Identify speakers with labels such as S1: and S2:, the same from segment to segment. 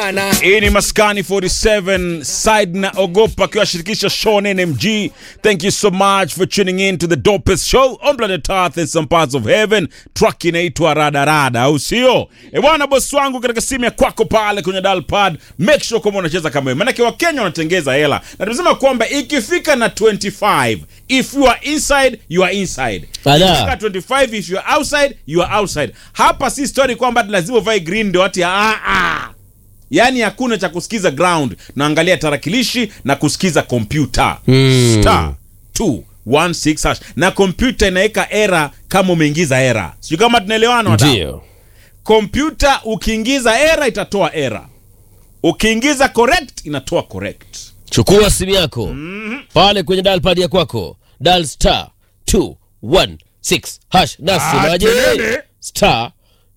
S1: bwana.
S2: Hii ni Maskani 47 side na ogopa akiwashirikisha Sean NMG. Thank you so much for tuning in to the dopest show on planet Earth in some parts of heaven. Track inaitwa Rada Rada, au sio? E bwana, bosi wangu katika simu ya kwako pale kwenye dial pad, make sure kwamba unacheza kama wewe. Maanake Wakenya wanatengeza hela. Na tunasema kwamba ikifika na 25, if you are inside, you are inside.
S3: Ala.
S2: Ikifika 25 if you are outside, you are outside. Hapa si story kwamba lazima uvae green ndio ati ah ah. Yaani hakuna cha kusikiza ground, naangalia tarakilishi na kusikiza kompyuta
S3: Mm.
S2: star 216 hash na kompyuta inaweka era kama umeingiza era. Sijui kama tunaelewana wadau.
S3: Ndio.
S2: Kompyuta ukiingiza era itatoa era, ukiingiza correct inatoa correct.
S3: Chukua simu yako pale kwenye dial pad ya kwako, dial star 216 hash. Nasemaje?
S2: kelele.
S3: Star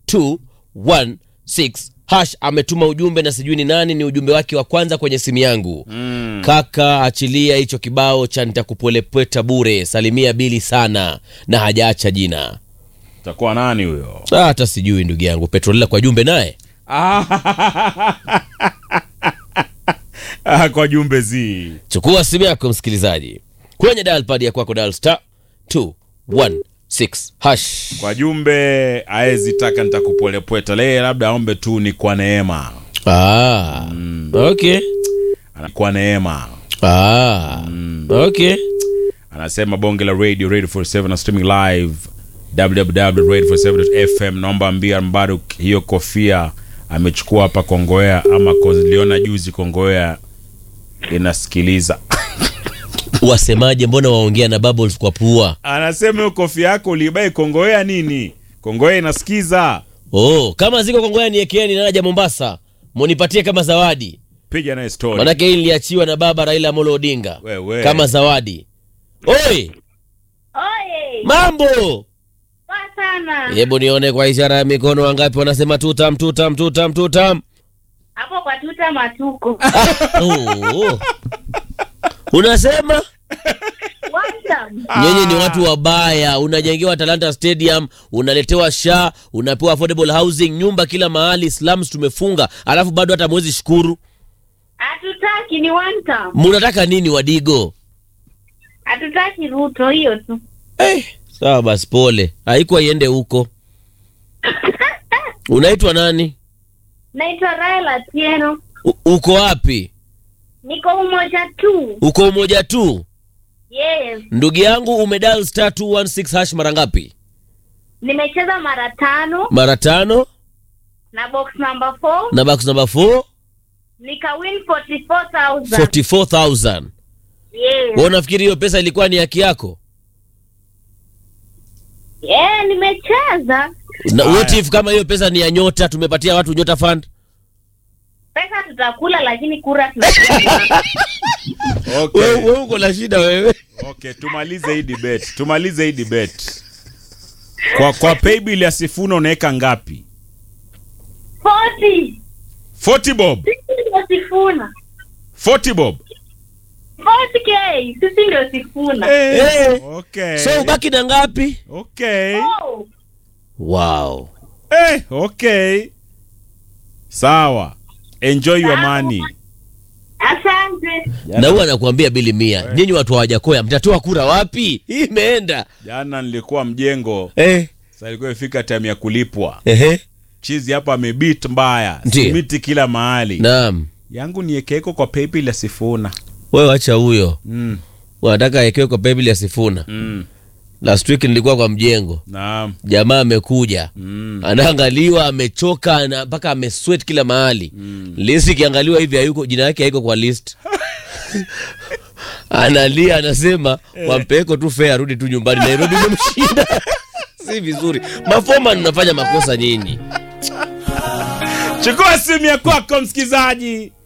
S3: 216 hash. Ametuma ujumbe na sijui ni nani, ni ujumbe wake wa kwanza kwenye simu yangu. Kaka, achilia hicho kibao cha nitakupolepweta bure, salimia Bili sana, na hajaacha jina.
S2: Utakuwa nani huyo?
S3: Ah, Hata sijui ndugu yangu Petrolila kwa jumbe naye
S2: Ah, kwa jumbe zi
S3: chukua simu yako msikilizaji, kwenye dial pad ya kwako, dial star 216 hash.
S2: kwa jumbe aezi taka nitakupolepweta lee, labda aombe tu ni kwa neema,
S3: Ah, okay.
S2: Ana- kwa neema
S3: Ah, okay.
S2: anasema bonge la radio radio 47 na streaming live www.radio47.fm naomba ambia mbaruk hiyo kofia amechukua hapa kongoea ama liona juzi kongoea inasikiliza
S3: Wasemaje? Mbona waongea na bubbles kwa pua?
S2: anasema hiyo kofia yako uliibai kongoea nini kongoea inasikiza
S3: Oh, kama ziko Kongoya niekeeni naja Mombasa, munipatie kama zawadi,
S2: piga naye story
S3: manake hii niliachiwa na baba Raila Amolo Odinga
S2: Wewe.
S3: kama zawadi. Oi,
S4: Oye,
S3: mambo
S4: poa sana.
S3: hebu nione kwa ishara ya mikono, wangapi wanasema tutam tutam tutam tutam?
S4: Hapo kwa tuta matuko.
S3: Oh. Unasema
S4: Welcome.
S3: nyinyi ni watu wabaya, unajengewa Talanta Stadium, unaletewa sha, unapewa affordable housing, nyumba kila mahali, slums tumefunga, alafu bado hata mwezi shukuru.
S4: Hatutaki ni one time.
S3: Munataka nini Wadigo?
S4: Hatutaki Ruto hiyo tu.
S3: Eh, sawa basi, pole, haikuwa iende huko. Unaitwa nani?
S4: Naitwa Raila Tieno.
S3: U- uko wapi?
S4: Niko umoja tu.
S3: Uko umoja tu?
S4: Yes.
S3: Ndugu yangu, umedial star 216 hash mara ngapi?
S4: Nimecheza mara tano
S3: Mara tano
S4: na box number 4
S3: na box number 4
S4: nika win 44,000.
S3: 44000
S4: Yes.
S3: wewe unafikiri hiyo pesa ilikuwa ni haki yako?
S4: Yeah, nimecheza.
S3: Na what if kama hiyo pesa ni ya nyota, tumepatia watu nyota fund?
S4: Pesa tutakula lakini kura tunapiga.
S2: okay.
S3: Wewe wewe uko na shida wewe.
S2: okay tumalize hii debate tumalize hii debate kwa kwa paybill ya sifuna unaweka ngapi
S4: 40.
S2: 40 bob
S4: Sisi ndio sifuna.
S2: 40 bob
S4: 40k. Sisi ndio sifuna.
S3: Eh.
S2: okay
S3: So ubaki na ngapi?
S2: okay
S4: Oh.
S3: Wow.
S2: eh okay sawa enjoy your
S4: Sawa.
S2: money
S4: Asante.
S3: Na huwa anakuambia bili mia. Nyinyi watu hawajakoya mtatoa kura wapi? Hii imeenda.
S2: jana nilikuwa mjengo
S3: Eh.
S2: sasa ilikuwa ifika time ya kulipwa
S3: Ehe.
S2: chizi hapa amebit mbaya
S3: Ndiyo.
S2: simiti kila mahali
S3: Naam.
S2: yangu niekeko kwa paybill ya sifuna
S3: Wewe acha huyo.
S2: mm.
S3: Wanataka awekewe kwa paybill ya Sifuna.
S2: Mm.
S3: Last week nilikuwa kwa mjengo.
S2: naam
S3: Jamaa amekuja.
S2: mm.
S3: Anaangaliwa amechoka ana- mpaka amesweat kila mahali. List ikiangaliwa hivi hayuko jina yake haiko kwa list. Analia anasema wampeko tu fare arudi tu nyumbani Nairobi imemshinda. si vizuri. Mafoma mnafanya makosa nyinyi.
S2: chukua simu ya kwako msikizaji